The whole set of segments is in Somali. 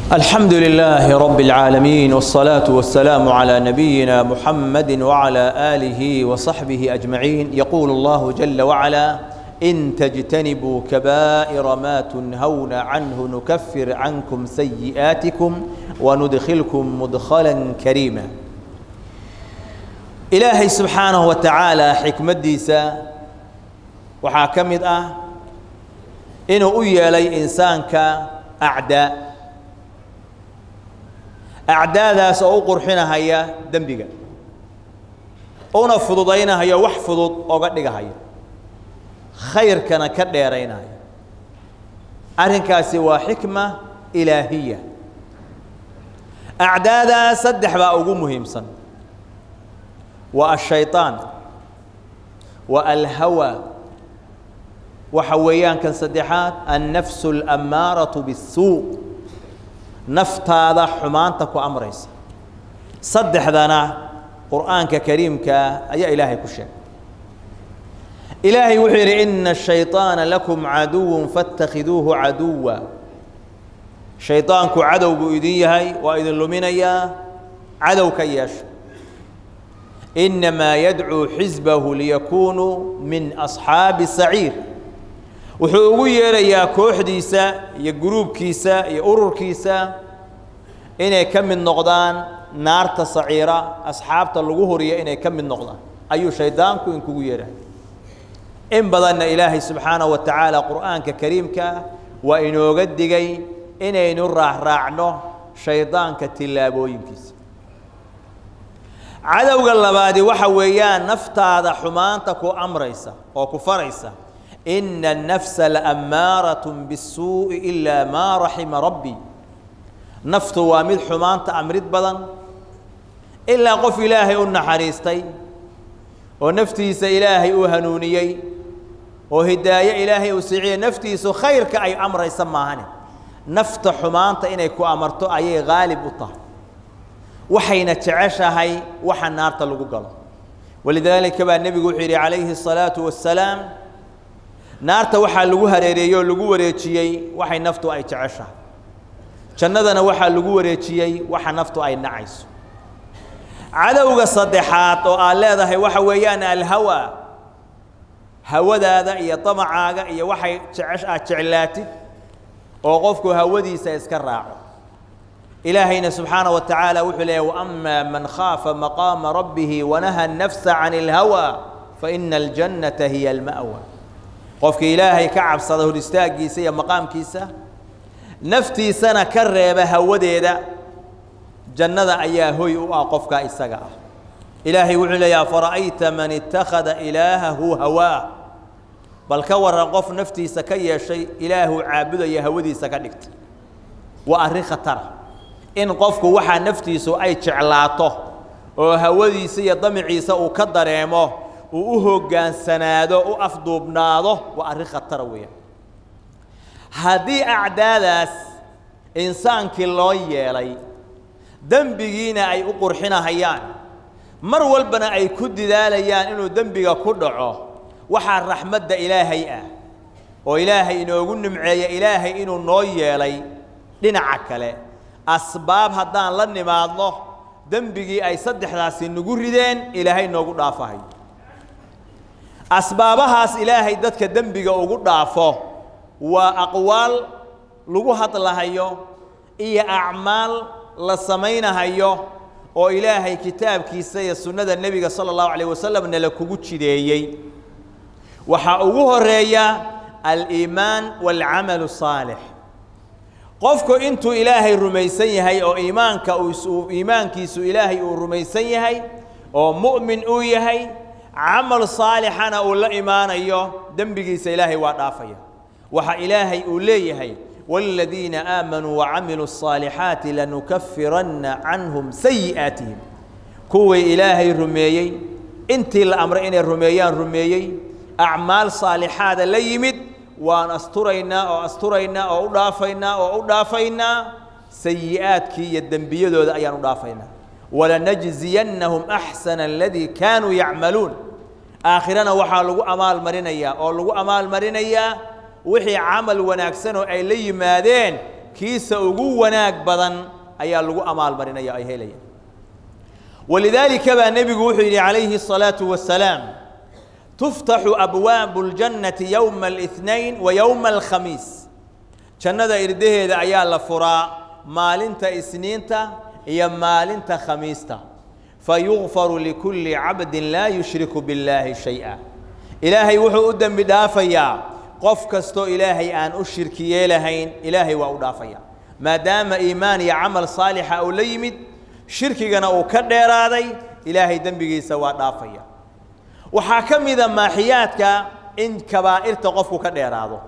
الحمد لله رب العالمين والصلاة والسلام على نبينا محمد وعلى آله وصحبه أجمعين يقول الله جل وعلا إن تجتنبوا كبائر ما تنهون عنه نكفر عنكم سيئاتكم وندخلكم مدخلا كريما إلهي سبحانه وتعالى حكمة ديسا وحاكمت أه إنه أيالي إنسانك أعداء acdaadaas oo u qurxinahaya dembiga una fududaynahaya wax fudud oga dhigahaya khayrkana ka dheeraynaya arrinkaasi waa xikma ilaahiya acdaadaas saddex baa ugu muhiimsan waa ashayطaan waa alhawa waxa weeyaan kan saddexaad annafsu اlammaaraةu bالsuu naftaada xumaanta ku amraysa saddexdana qur'aanka kariimkaa ayaa ilaahay ku sheegay ilaahay wuxuu yidhi ina الشhayطaana lakum caduw faاtakhiduuhu caduwa shayطaanku cadow buu idin yahay waa idin luminayaa cadow ka yeesha inamaa yadcuu xisbahu liyakunuu min أصxaabi saciir wuxuu ugu yeerayaa kooxdiisa iyo guruubkiisa iyo ururkiisa inay ka mid noqdaan naarta saciira asxaabta lagu horiya inay ka mid noqdaan ayuu shaydaanku inkugu yeerahay in badanna ilaahay subxaanaه wa tacaala qur'aanka kariimkaa waa inooga digay inaynu raacraacno shaydaanka tillaabooyinkiisa cadowga labaadi waxa weeyaan naftaada xumaanta ku amraysa oo ku faraysa ina الnafsa laammaaraة bالsuuءi ilaa maa raxima rabbi naftu waa mid xumaanta amrid badan ilaa qof ilaahay u naxariistay oo naftiisa ilaahay uu hanuuniyey oo hidaaye ilaahay uu siciye naftiisu khayrka ay amraysa maahane nafta xumaanta inay ku amarto ayay haalib u tahay waxayna jeceshahay waxa naarta lagu galo walidaalika baa nebigu wuxuu yidhi calayhi الsalaaةu wasalaam naarta waxaa lagu hareereeyey oo lagu wareejiyey waxay naftu ay jeceshahay jannadana waxaa lagu wareejiyey waxa naftu ay nacayso cadowga saddexaad oo aad leedahay waxa weeyaan alhawa hawadaada iyo damacaaga iyo waxay jecesh aad jeclaatid oo qofku hawadiisa iska raaco ilaahayna subxaanaه wa tacaala wuxuu leeyahy waama man khaafa maqaama rabbihi wanaha الnafsa can اlhawa faina اljannata hiya اlma'wa qofka ilaahay ka cabsada hor istaaggiisa iyo maqaamkiisa naftiisana ka reeba hawadeeda jannada ayaa hoy u ah qofkaa isaga ah ilaahay wuxuu leeyaha fara'ayta man ittakhada ilaahahu hawaa bal ka waran qof naftiisa ka yeeshay ilaahuu caabudaya hawadiisa ka dhigtay waa arrin khatara in qofku waxaa naftiisu ay jeclaato oo hawadiisa iyo damiciisa uu ka dareemo uu u hoggaansanaado u afduubnaado waa arrin khatara weeyaan haddii acdaadaas insaankii loo yeelay dembigiina ay u qurxinahayaan mar walbana ay ku didaalayaan inuu dembiga ku dhaco waxaa raxmadda ilaahay ah oo ilaahay inoogu nimceeya ilaahay inuu noo yeelay dhinaca kale asbaab haddaan la nimaadno dembigii ay saddexdaasi nagu rideen ilaahay noogu dhaafahayo asbaabahaas ilaahay dadka dembiga ugu dhaafo waa aqwaal lagu hadlahayo iyo acmaal la samaynahayo oo ilaahay kitaabkiisa iyo sunnada nebiga sala allahu calayh wasalam nala kugu jideeyey waxaa ugu horeeya aliimaan waalcamalu saalix qofku intuu ilaahay rumaysan yahay oo iimaanka uu iimaankiisu ilaahay uu rumaysan yahay oo mu'min uu yahay camal saalixana uu la imaanayo dembigiisa ilaahay waa dhaafaya waxa ilaahay uu leeyahay wاladiina aamanuu wacamiluu الصaalixaati lanukafiranna canhum sayi'aatihim kuwii ilaahay rumeeyey intii la amray inay rumeeyaan rumeeyey acmaal saalixaada la yimid waan asturaynaa oo asturaynaa oo u dhaafaynaa oo u dhaafaynaa sayi'aadkii iyo dembiyadooda ayaan u dhaafaynaa walanajziyannahum axsana aladii kaanuu yacmaluun aakhirana waxaa lagu amaal marinayaa oo lagu amaal marinayaa wixii camal wanaagsan oo ay la yimaadeen kiisa ugu wanaag badan ayaa lagu amaalmarinaya ay helayaan walidaalika baa nebigu wuxuu yidhi calayhi الصalaaةu wasalaam tuftaxu abwaabu اljannati yowma اlاثnain wa yowma alkhamiis jannada irdaheeda ayaa la furaa maalinta isniinta iyo maalinta khamiista fayugfaru likulli cabdin laa yushriku biاllaahi shay-a ilaahay wuxuu u dembi dhaafayaa qof kastoo ilaahay aan u shirki yeelahayn ilaahay waa u dhaafaya maadaama iimaan iyo camal saalixa uu la yimid shirkigana uu ka dheeraaday ilaahay dembigiisa waa dhaafaya waxaa ka mida maaxiyaadka in kabaa'irta qofku ka dheeraado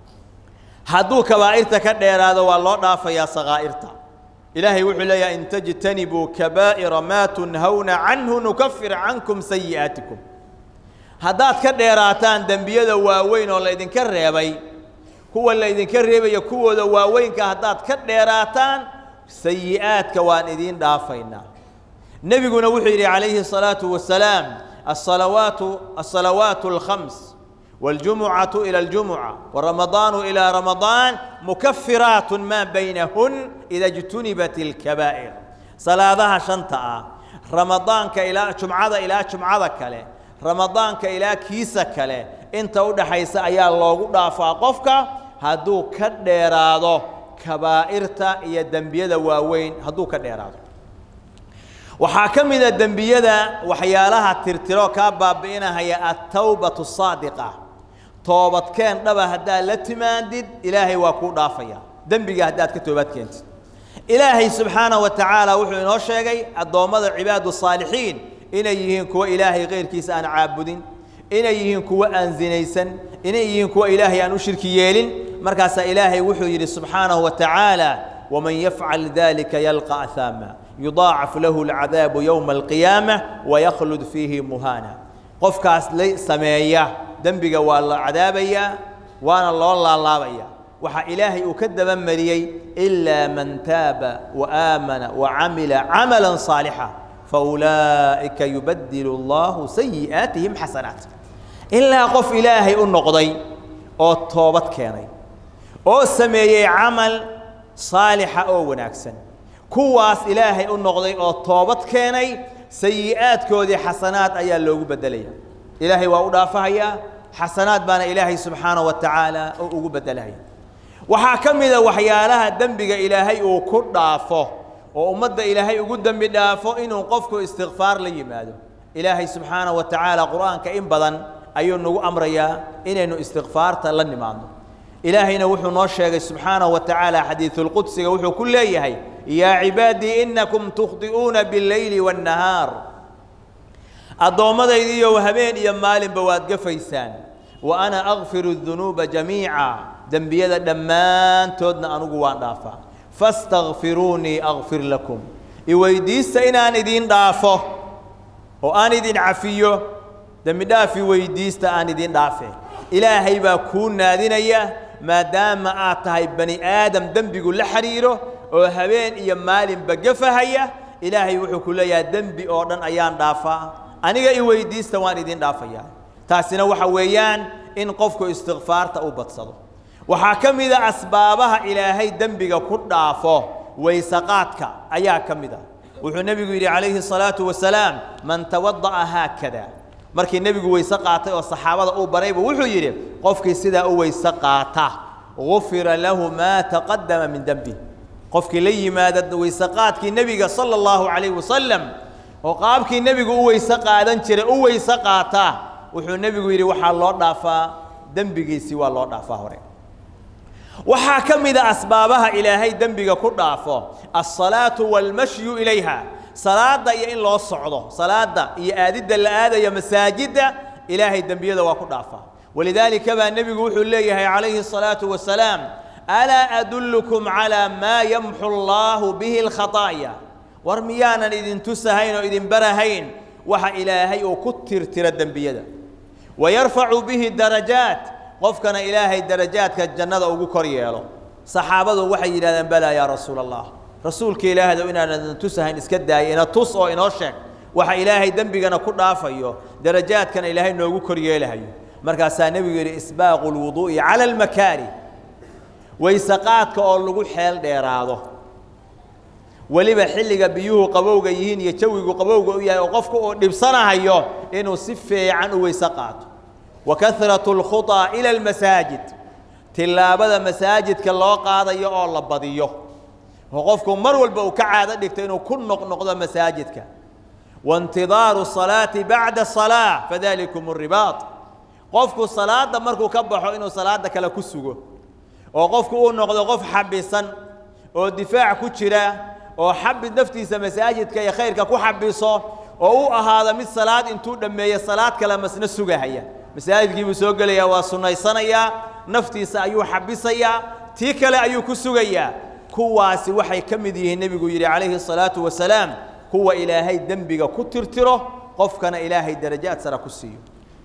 hadduu kabaa'irta ka dheeraado waa loo dhaafayaa sakaa'irta ilaahay wuxuu leeyahay in tajtanibuu kabaa'ira maa tunhawna canhu nukafir cankum sayi'aatikum haddaad ka dheeraataan dembiyada waaweyn oo laydinka reebay kuwa laydinka reebaya kuwooda waaweynka haddaad ka dheeraataan sayi'aadka waan idiin dhaafaynaa nebiguna wuxuu yidhi calayhi الsalaaةu wasalaam asalawaatu asalawaatu اlkhams wاljumucatu ilى اljumuca waramadaanu ilى ramadaan mukafiraat maa baynahun ida اjtunibat اlkabaa'ir salaadaha shanta ah ramadaanka ilaa jumcada ilaa jumcada kale ramadaanka ilaa kiisa kale inta u dhaxaysa ayaa loogu dhaafaa qofka hadduu ka dheeraado kabaa'irta iyo dembiyada waaweyn hadduu ka dheeraado waxaa ka mida dembiyada waxyaalaha tirtiro kaa baabi'inahaya attawbatu saadiqa toobadkeen dhaba haddaad la timaandid ilaahay waa kuu dhaafaya dembiga haddaad ka toobad keentid ilaahay subxaanaه wa tacaala wuxuu inoo sheegay addoommada cibaadu saalixiin inay yihiin kuwa ilaahay keyrkiisa aan caabudin inay yihiin kuwa aan zinaysan inay yihiin kuwa ilaahay aan u shirki yeelin markaasaa ilaahay wuxuu yidhi subxaanaه wa tacaala waman yafcal dalika yalqa ahaama yudaacaf lahu اlcadaabu yowma alqiyaamة waykhlud fiihi muhaana qofkaas la sameeya dembiga waa la cadaabayaa waana loo laalaabaya waxaa ilaahay uu ka dabamariyey ilaa man taaba waaamana wacamila camala صaalixa faulaa'ika yubadilu اllahu sayi'aatihim xasanaat ilaa qof ilaahay u noqday oo toobad keenay oo sameeyey camal saalixa oo wanaagsan kuwaas ilaahay u noqday oo toobad keenay sayi'aadkoodii xasanaad ayaa loogu beddelaya ilaahay waa u dhaafahayaa xasanaad baana ilaahay subxaanaه wa tacaala oo ugu beddelahaya waxaa ka mida waxyaalaha dembiga ilaahay uu ku dhaafo oo ummadda ilaahay ugu dembi dhaafo inuu qofku istikfaar la yimaado ilaahay subxaanaه wa tacaala qur'aanka in badan ayuu nagu amrayaa inaynu istikfaarta la nimaadno ilaahayna wuxuu noo sheegay subxaanaه wa tacaala xadiiثulqudsiga wuxuu ku leeyahay yaa cibaadii inakum tukhdi'uuna biاlleyli wاnnahaar addoommadaydiiyow habeen iyo maalinba waad gafaysaan wa ana akfiru الdunuuba jamiica dembiyada dhammaantoodna anugu waan dhaafaa faاstakfiruunii akfir lakum iweydiista inaan idin dhaafo oo aan idin cafiyo dembi dhaafi weydiista aan idin dhaafe ilaahay baa kuu naadinaya maadaama aad tahay bani aadam dembigu la xidhiiro oo habeen iyo maalinba gafahaya ilaahay wuxuu ku leeyahay dembi oo dhan ayaan dhaafaa aniga i weydiista waan idin dhaafayaa taasina waxa weeyaan in qofku istikfaarta u badsado waxaa ka mida asbaabaha ilaahay dembiga ku dhaafo waysaqaadka ayaa ka mid a wuxuu nebigu yidhi calayhi الsalaaةu wasalaam man tawada'a haakada markii nebigu weyse qaatay oo saxaabada uu baraybu wuxuu yidhi qofkii sidaa u weyse qaata gufira lahu maa taqadama min dembi qofkii la yimaada weyseqaadkii nebiga salى اllahu calayh wasalam oo qaabkii nebigu u weyse qaadan jiray u weyse qaata wuxuu nebigu yidhi waxaa loo dhaafaa dembigiisii waa loo dhaafaa hore waxaa ka mida asbaabaha ilaahay dembiga ku dhaafo alsalaatu waalmashyu ilayha salaadda iyo in loo socdo salaadda iyo aadidda la aadaya masaajidda ilaahay dembiyada waa ku dhaafaa walidaalika baa nebigu wuxuu leeyahay calayhi الsalaaةu wasalaam alaa adullukum calىa maa yamxu allaahu bihi اlkhaطaa'ya war miyaanan idin tusahayn oo idin barahayn waxa ilaahay uu ku tirtira dembiyada wayarfacu bihi darajaat qofkana ilaahay darajaadka jannada ugu kor yeelo saxaabadu waxay yidhahdeen balaa yaa rasuula allah rasuulka ilaahdow inaanan tusahayn iska daaya ina tus oo inoo sheeg waxa ilaahay dembigana ku dhaafayo darajaadkana ilaahay noogu kor yeelahayo markaasaa nebigu yidhi isbaaqu lwuduu'i cala almakaari waysaqaadka oo lagu xeel dheeraado weliba xilliga biyuhu qabowga yihiin iyo jawigu qabowga u yahay oo qofku uu dhibsanahayo inuu si fiican u weyse qaato wa kahratu اlkhuطaa ila almasaajid tillaabada masaajidka loo qaadayo oo la badiyo oo qofku mar walba uu ka caado dhigto inuu ku noqnoqdo masaajidka waintidaaru salaati bacda salaa fadalikum ribaaط qofku salaada markuu ka baxo inuu salaada kale ku sugo oo qofku uu noqdo qof xabisan oo difaac ku jira oo xabid naftiisa masaajidka iyo khayrka ku xabiso oo u ahaado mid salaad intuu dhammeeyo salaad kale masna sugahaya masaajidkii buu soo gelayaa waa sunnaysanayaa naftiisa ayuu xabisayaa tii kale ayuu ku sugayaa kuwaasi waxay ka mid yihiin nebigu yidhi calayhi الsalaatu wasalaam kuwa ilaahay dembiga ku tirtiro qofkana ilaahay darajaad sara ku siiyo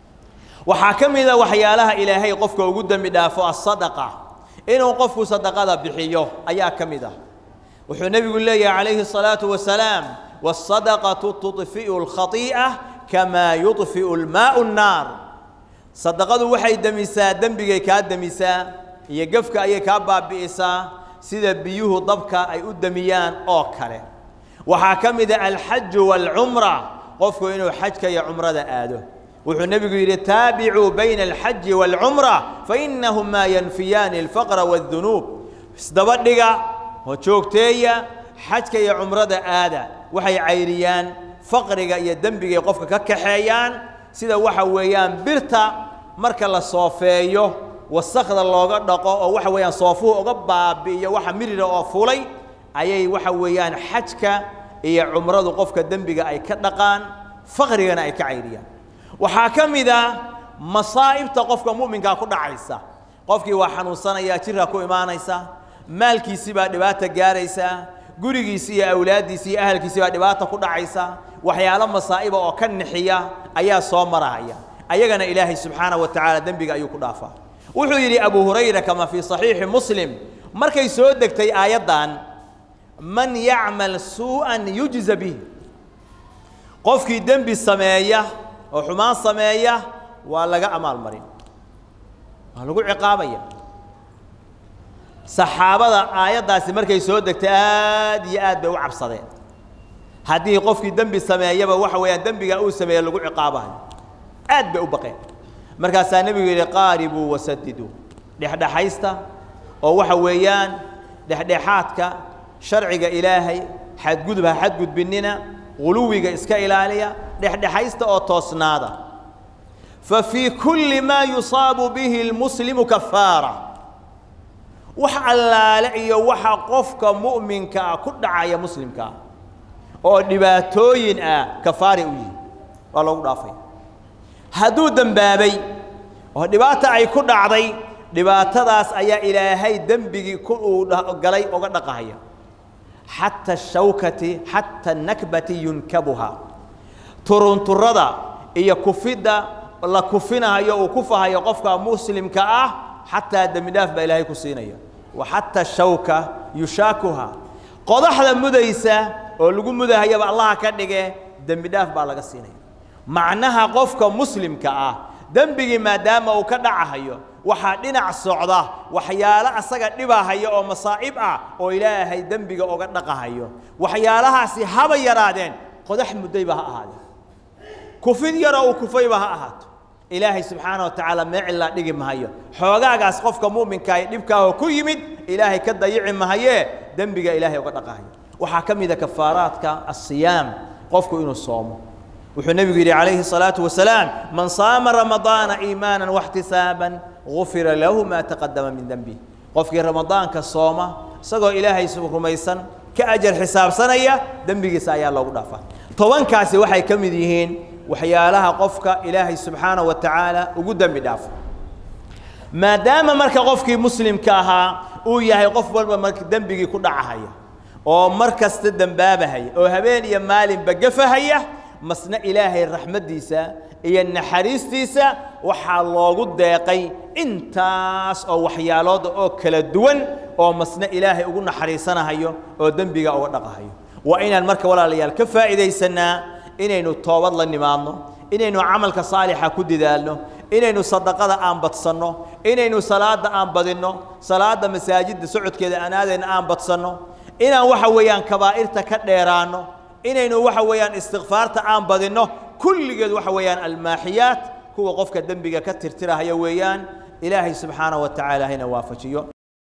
waxaa ka mid a waxyaalaha ilaahay qofka ugu dembi dhaafo asadaqa inuu qofku sadaqada bixiyo ayaa ka mid ah wuxuu nebigu leeyahay calayhi الsalaaةu wasalaam wالsadaqaةu tuطfi'u اlkhaiiئة kamaa yuطfi'u اlmaau الnaar sadaqadu waxay demisaa dembigay kaa demisaa iyo gefka ayay kaa baabi'isaa sida biyuhu dabka ay u demiyaan oo kale waxaa ka mid a alxaju wاlcumra qofku inuu xajka iyo cumrada aado wuxuu nebigu yidhi taabicuu bayna alxaji wاlcumra fainahumaa yanfiyaani اlfaqra wاdunuub isdaba dhiga oo joogteeya xajka iyo cumrada aada waxay cayriyaan faqriga iyo dembigay qofka ka kaxeeyaan sida waxa weeyaan birta marka la soofeeyo wasakda looga dhaqo oo waxa weeyaan soofuhu uga baabi'iyo waxa mirira oo fulay ayay waxa weeyaan xajka iyo cumradu qofka dembiga ay ka dhaqaan faqrigana ay ka cayriyaan waxaa ka mid a masaa'ibta qofka mu'minkaa ku dhacaysa qofkii waa xanuunsanayaa jirka ku imaanaysa maalkiisii baa dhibaata gaaraysa gurigiisi iyo awlaaddiisi iyo ahalkiisii baa dhibaata ku dhacaysa waxyaalo masaa'iba oo ka nixiya ayaa soo marahaya ayagana ilaahay subxaanaه wa tacaala dembiga ayuu ku dhaafaa wuxuu yidhi abu hurayra kama fii صaxiixi muslim markay soo degtay aayaddan man yacmal suuءa yujza bih qofkii dembi sameeya oo xumaan sameeya waa laga amaal marin waa lagu ciqaabaya saxaabada aayaddaasi markay soo degtay aad iyo aad bay u cabsadeen haddii qofkii dembi sameeyaba waxa weeyaan dembigaa uu sameeye lagu ciqaabayo aad bay u baqeen markaasaa nebigu yidhi qaaribuu wasadiduu dhexdhexaysta oo waxa weeyaan dhexdhexaadka sharciga ilaahay xadgudub ha xadgudbinina guluwiga iska ilaaliya dhexdhexaysta oo toosnaada fa fii kulli maa yusaabu bihi lmuslimu kafaara wax allaale iyo waxa qofka mu'minka ah ku dhacaya muslimkaa oo dhibaatooyin ah kafaari u yihi waa loogu dhaafay hadduu dembaabay oo dhibaata ay ku dhacday dhibaatadaas ayaa ilaahay dembigii ku uu galay oga dhaqahaya xata ashawkati xata nakbati yunkabuha turunturada iyo kufidda la kufinahayo uu kufahayo qofka muslimka ah xataa dembi dhaaf baa ilaahay ku siinaya wa xata shawka yushaakuha qodaxda mudaysa oo lagu mudahayaba allaha ka dhige dembi dhaaf baa laga siinaya macnaha qofka muslimka ah dembigii maadaama uu ka dhacahayo waxaa dhinac socda waxyaalo asaga dhibahaya oo masaa'ib ah oo ilaahay dembiga oga dhaqahayo waxyaalahaasi haba yaraadeen qodax muddayba ha ahaadeen kufid yaroo uu kufayba ha ahaato ilaahay subxaana wa tacaala meecilaa dhigi mahayo xoogaagaas qofka mu'minkaa ee dhibkaahoo ku yimid ilaahay ka dayici mahayee dembiga ilaahay oga dhaqahayo waxaa ka mid a kafaaraadka asiyaam qofku inuu soomo wuxuu nebigu yidhi calayhi الsalaaةu wasalaam man saama ramadaana iimaana واxtisaaban gufira lahu ma taqadama min denbi qofkii ramadaanka sooma isagoo ilaahay rumaysan ka ajar xisaabsanaya dembigiisa ayaa loogu dhaafaa tobankaasi waxay ka mid yihiin waxyaalaha qofka ilaahay subxaanaه wa tacaala ugu dembi dhaafo maadaama marka qofkii muslimka ahaa uu yahay qof walba marka dembigii ku dhacahaya oo mar kasta dembaabahaya oo habeen iyo maalinba gafahaya masna ilaahay raxmaddiisa iyo naxariistiisa waxaa loogu deeqay intaas oo waxyaalooda oo kala duwan oo masna ilaahay ugu naxariisanahayo oo dembiga uga dhaqahayo waa inaan marka walaalayaal ka faa'iidaysanaa inaynu toobad la nimaadno inaynu camalka saalixa ku dadaalno inaynu sadaqada aan badsanno inaynu salaada aan badinno salaada masaajidda socodkeeda aan aadayna aan badsanno inaan waxa weeyaan kabaa'irta ka dheeraanno inaynu waxa weeyaan istikfaarta aan badinno kulligeed waxa weeyaan almaaxiyaat kuwa qofka dembiga ka tirtirahaya weeyaan ilaahay subxaanaه wa tacaala hayna waafajiyo